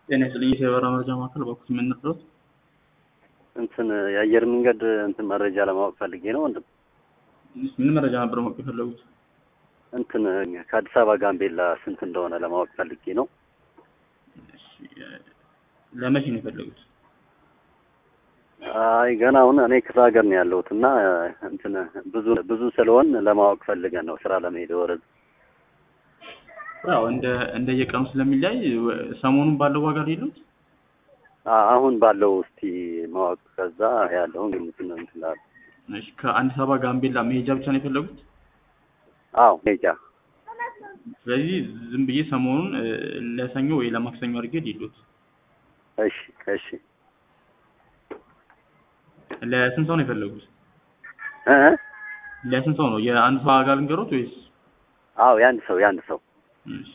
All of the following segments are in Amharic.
ጤና ይስጥልኝ የበራ መረጃ ማዕከል በኩል የምንረዳት እንትን የአየር መንገድ እንትን መረጃ ለማወቅ ፈልጌ ነው ወንድም። ምን መረጃ ነበር ማወቅ የፈለጉት? እንትን ከአዲስ አበባ ጋምቤላ ስንት እንደሆነ ለማወቅ ፈልጌ ነው። እሺ፣ ለመቼ ነው የፈለጉት? አይ ገና አሁን እኔ ክፍለ ሀገር ነው ያለሁት እና እንትን ብዙ ብዙ ስለሆን ለማወቅ ፈልገን ነው ስራ ለመሄድ ወረድ ያው እንደ እንደየቀኑ ስለሚለያይ ሰሞኑን ባለው ዋጋ ላይ የሉት አሁን ባለው እስቲ ማወቅ ከዛ ያለውን እንትን እንትን ላለ እሺ፣ ከአዲስ አበባ ጋምቤላ መሄጃ ብቻ ነው የፈለጉት? አዎ ሜጃ ስለዚህ ዝም ብዬ ሰሞኑን እ፣ ለሰኞ ወይ ለማክሰኞ አድርጌ ሊሉት እሺ እሺ ለስንት ሰው ነው የፈለጉት? እ እ? ለስንት ሰው ነው? የአንድ ሰው ዋጋ ልንገሮት ወይስ? አዎ የአንድ ሰው የአንድ ሰው እሺ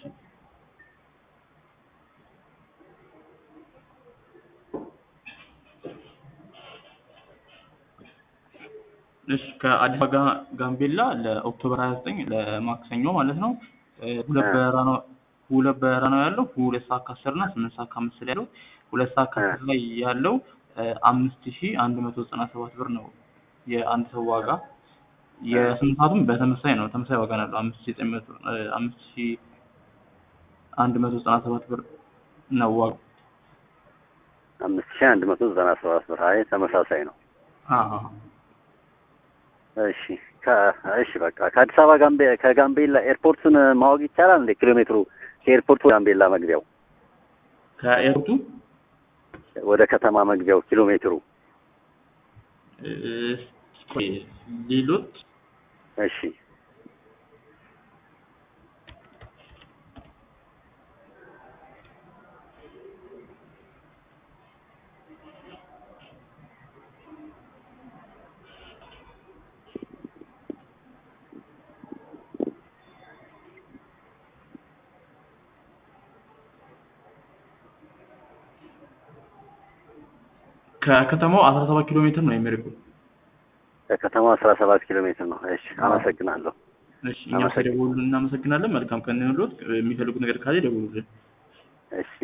እሺ ከአዲስ አበባ ጋ- ጋምቤላ ለኦክቶበር 29 ለማክሰኞ ማለት ነው እ፣ ሁለት እ። በረራ ነው ሁለት በረራ ነው ያለው ሁለት ሰዓት ከአስር እና ስምንት ሰዓት ከአምስት ላይ ያለው ሁለት ሰዓት ከአስር ላይ ያለው አምስት ሺ አንድ መቶ ዘጠና ሰባት ብር ነው የአንድ ሰው ዋጋ የስምንት ሰዓቱም በተመሳሳይ ነው ተመሳሳይ ዋጋ ነው ያለው አምስት ሺ ዘጠኝ መቶ እ፣ አምስት ሺ አንድ መቶ ዘጠና ሰባት ብር ነው ዋጋው አምስት ሺህ አንድ መቶ ዘጠና ሰባት ብር አይ ተመሳሳይ ነው። አዎ እሺ ከ- እሺ በቃ ከአዲስ አበባ ጋምቤ ከጋምቤላ ኤርፖርቱን ማወቅ ይቻላል እንዴ? ኪሎ ሜትሩ ከኤርፖርቱ ጋምቤላ መግቢያው ከኤርቱ ወደ ከተማ መግቢያው ኪሎ ሜትሩ እ፣ ቆይ ሌሎት እሺ ከከተማው 17 ኪሎ ሜትር ነው የሚርቀው። ከከተማው አስራ ሰባት ኪሎ ሜትር ነው። እሺ አመሰግናለሁ። እሺ እኛም ስለደወሉልን እናመሰግናለን። መልካም ቀን ይሁንልዎት። የሚፈልጉት ነገር ካለ ይደውሉልን። እሺ